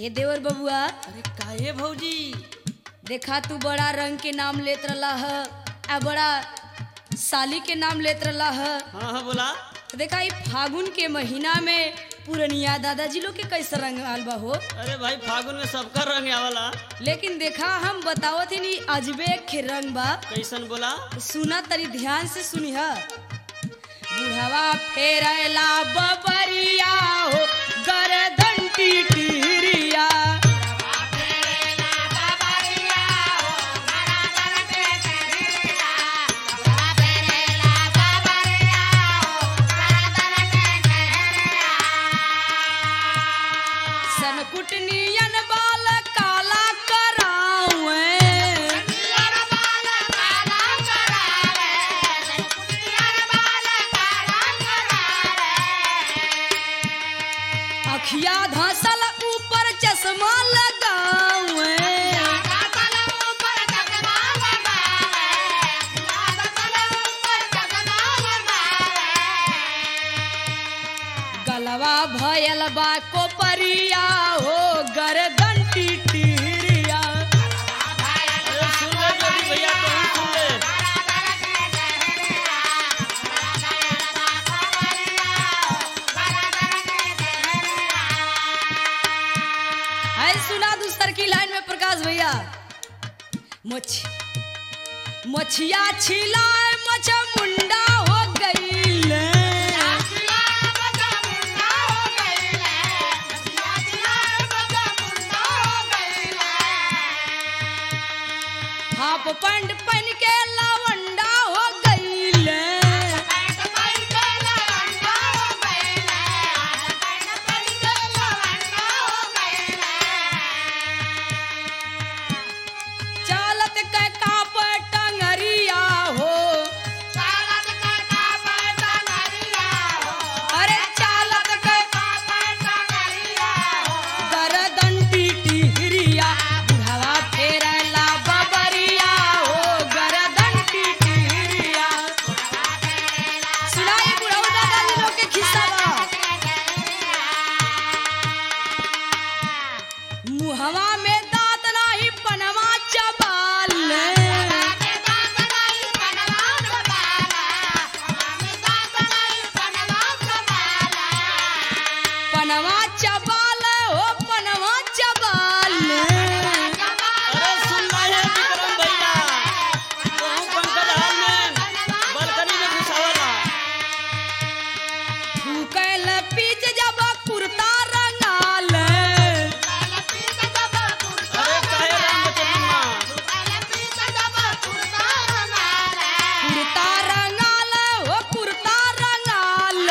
ए देवर बबुआ अरे काहे भौजी देखा तू बड़ा रंग के नाम लेत रला ह आ बड़ा साली के नाम लेत रला ह हाँ हाँ बोला तो देखा ई फागुन के महीना में पुरनिया दादाजी लोग के कैसे रंग आल बा हो अरे भाई फागुन में सबका रंग आवाला लेकिन देखा हम बतावत ही नहीं अजबे के रंग बा कैसन बोला सुना तरी ध्यान से सुनिह बुढ़वा फेरला बबरिया हो गरदन टिटिरिया सनकुटनियन बाल काला करावे अखिया धसल ऊपर चश्मा लगावे गलवा भयल बा कोपरिया हो गरदन टिटिरिया अरे सुन ले जोगी भैया तो सुन ले है सुना दूसर की लाइन में प्रकाश भैया मछ मछिया छिलाए मछ मुंडा हो गईल हाफ पैंट पहन के लवंडा हो गईल चालत के काप टंगरिया हो अरे चालत के गरदन टिटिरिया बुढ़वा फेरला बबरिया हो गरदन टिटिरिया सुनाई बुढ़ऊ दादा जी लोग के खिस्सा बा मुहवा में दांत नाही पनवा चबाल पनवा चबाल हो पनवा चबाल अरे सुन रहे हैं विक्रम भैया बहु पंकज हाल में बालकनी में घुसावाला फूकल पीछ जब कुर्ता रंगाल अरे काहे रंग बचली माँ कुर्ता रंगाल हो कुर्ता रंगाल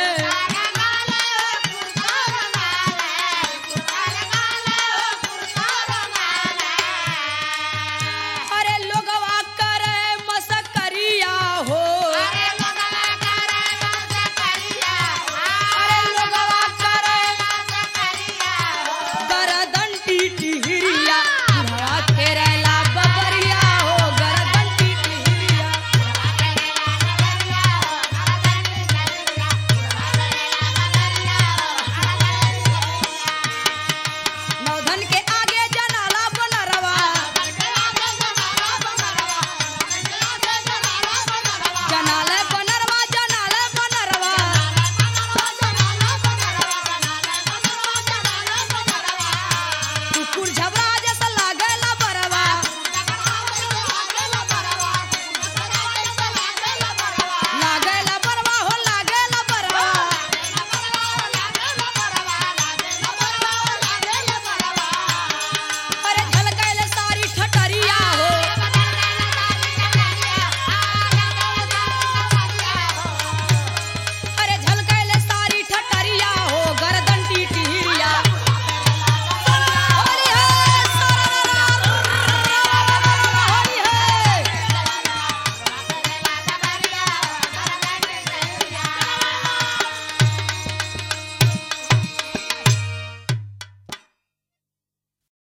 अरे लोगवा करे मसकरिया हो अरे लोगवा करे गरदन टिटिरिया बुढ़वा फेरला बबरिया हो गरदन टिटिरिया नौधन के आगे जनाला बनरवा जनाले बनरवा जनाले बनरवा कुकुर झबरा